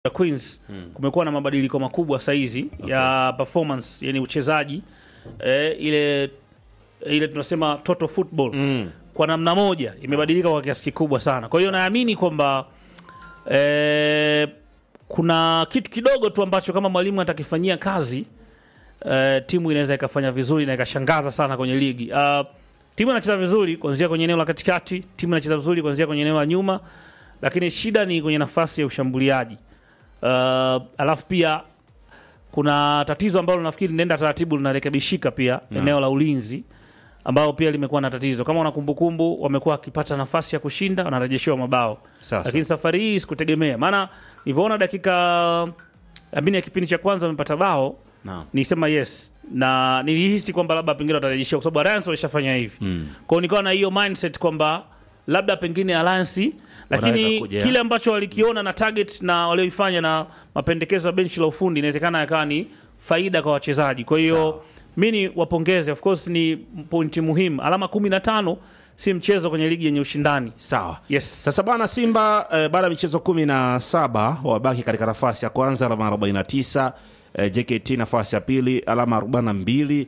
ya Queens kumekuwa na mabadiliko makubwa saizi ya performance, yani uchezaji eh, ile ile tunasema total football kwa namna moja imebadilika kwa kiasi kikubwa sana. Kwa hiyo naamini kwamba eh, kuna kitu kidogo tu ambacho kama mwalimu atakifanyia kazi eh, timu inaweza ikafanya vizuri na ikashangaza sana kwenye ligi. Uh, timu inacheza vizuri kuanzia kwenye eneo la katikati, timu inacheza vizuri kuanzia kwenye eneo la nyuma, lakini shida ni kwenye nafasi ya ushambuliaji. Uh, alafu pia kuna tatizo ambalo nafikiri linaenda taratibu linarekebishika pia eneo la ulinzi ambao pia limekuwa na tatizo. Kama una kumbukumbu, wamekuwa wakipata nafasi ya kushinda wanarejeshewa mabao, Sasa. lakini safari hii sikutegemea, maana nilivyoona dakika amini ya kipindi cha kwanza wamepata bao Naam. nisema yes na nilihisi kwamba labda pengine watarejeshewa kwa sababu Alliance walishafanya hivi mm. kwao nikawa na hiyo mindset kwamba labda pengine Alliance lakini Wanaweza kuja. kile ambacho walikiona na target na walioifanya na mapendekezo ya benchi la ufundi inawezekana yakawa ni faida kwa wachezaji kwa hiyo mi ni wapongeze of course ni pointi muhimu alama kumi na tano si mchezo kwenye ligi yenye ushindani Sawa. yes Sasa bana Simba eh, baada ya michezo kumi na saba wabaki katika nafasi ya kwanza alama 49, eh, JKT nafasi ya pili alama 42,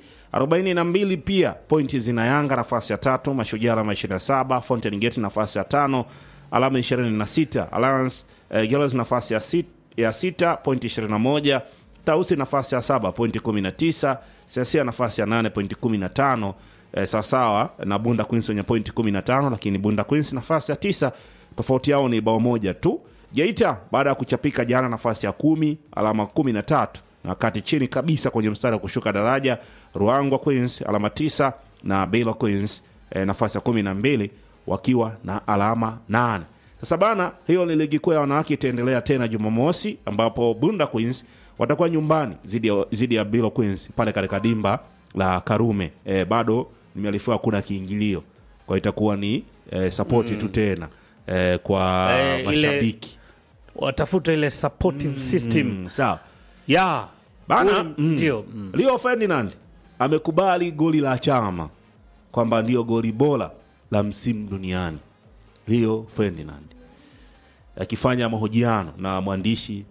42 pia pointi zina Yanga nafasi ya tatu, Mashujaa alama 27, Fountain Gate nafasi ya tano alama 26, Alliance eh, Girls nafasi ya, sit, ya sita pointi 21, Tausi nafasi ya saba pointi 19, Siasia nafasi ya nane pointi 15 eh, sawasawa na Bunda Queens wenye pointi 15, lakini Bunda Queens nafasi ya tisa, tofauti yao ni bao moja tu. Geita baada ya kuchapika jana nafasi ya kumi alama 13, na wakati chini kabisa kwenye mstari wa kushuka daraja Ruangwa Queens alama tisa na Baylor Queens eh, nafasi ya kumi na mbili wakiwa na alama nane. Sasa bana, hiyo ni ligi kuu ya wanawake itaendelea tena Jumamosi, ambapo Bunda Queens watakuwa nyumbani zidi ya, zidi ya Bilo Queens pale katika dimba la Karume. E, bado nimearifiwa kuna kiingilio, kwa itakuwa ni e, sapoti tu tena e, kwa Eh, ile- mashabiki watafuta ile supportive system mm, sawa ya bana Ule- mm. ndio mm. Leo Ferdinand amekubali goli la chama kwamba ndio goli bora la msimu duniani. Leo Ferdinand akifanya mahojiano na mwandishi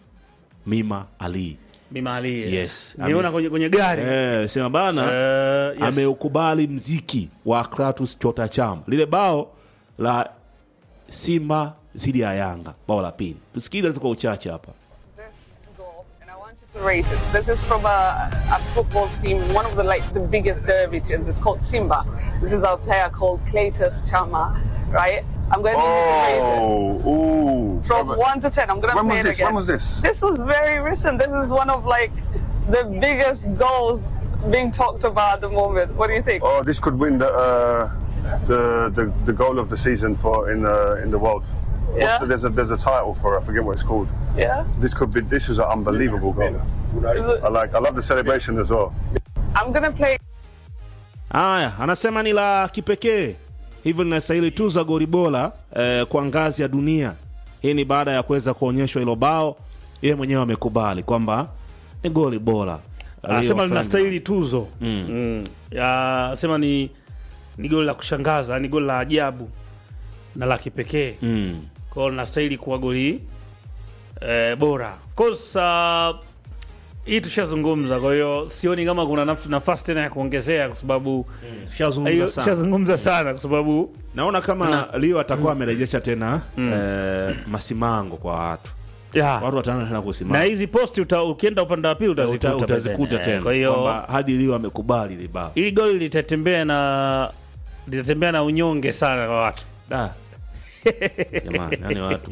Mima Ali Mimali Yes. niona Ame- kwenye, kwenye gari eh, sema bana Eh, yes. ameukubali mziki wa Kratos Chota Chama, lile bao la Simba dhidi ya Yanga, bao la pili. Tusikilize tu kwa uchache hapa. this goal, and I want you to rate it. This is from a, a football team, one of the like the biggest derby teams. It's called Simba. This is our player called Cletus Chama, right? I'm going to need you to rate it. Oh, ooh. From Robert, one to ten, I'm gonna When play was it this? again. When was this? This was very recent. This is one of like the biggest goals being talked about at the moment. What do you think? Oh, this could win the uh, the, the the goal of the season for in the in the world. What's Yeah. the- there's a there's a title for it. I forget what it's called. Yeah. This could be. This was an unbelievable goal. Is it- I like. I love the celebration as well. I'm gonna play Haya, anasema ni la kipekee, hivyo linastahili tuzo ya goli bora eh, kwa ngazi ya dunia. Hii ni baada ya kuweza kuonyeshwa hilo bao, yeye mwenyewe amekubali kwamba ni goli bora. anasema Aliyofanya. linastahili tuzo mm. Ya, anasema ni ni goli la kushangaza ni goli la ajabu na la kipekee Mm. kwa hiyo linastahili kuwa goli eh, bora of course uh, hii tushazungumza kwa hiyo sioni kama kuna naf- nafasi tena ya kuongezea kwa sababu Tushazungumza hiyo sana. tushazungumza sana kwa sababu Naona kama Leo atakuwa amerejesha tena eh, masimango kwa watu, ya, watu wataanza tena na kusimama, hizi posti uta, ukienda upande wa pili Uta- utazikuta utazikuta pembeni. tena kwa hiyo kwamba hadi Leo amekubali ile bao. hili goli litatembea na litatembea na unyonge sana kwa watu Da. Jamani, yani watu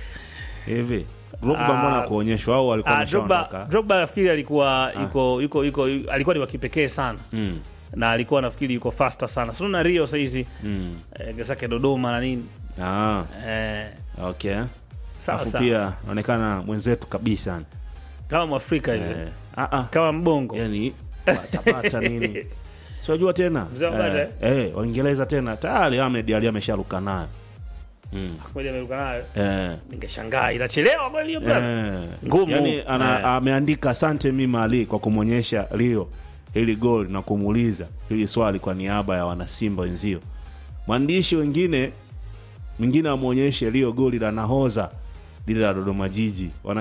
hivi Drogba Ah, mbona kuonyeshwa au walikuwa Ah, Drogba wameshaondoka? Drogba nafikiri alikuwa yuko yuko yuko alikuwa ni wa kipekee sana Mm. na alikuwa nafikiri yuko faster sana sio na Rio saizi Mm. eh, zake Dodoma na nini Ah, eh, okay. sawa Alafu sawa pia naonekana mwenzetu kabisa kama Mwafrika hivi eh, ah, ah, kama mbongo yani patapata nini siwajua tena Mzee wa Bata, eh, eh, Waingereza tena tayari Ahmed Ali amesharuka nayo moja ameruka nayo eh, ningeshangaa inachelewa kweli hiyo bwana eh, Ngumu. yani ana, Eh. ameandika asante Mima Ali kwa kumwonyesha Rio hili goli na kumuuliza hili swali kwa niaba ya wanasimba wenzio. Mwandishi wengine mwingine amwonyeshe Rio goli la nahoza lile la Dodoma Jiji wana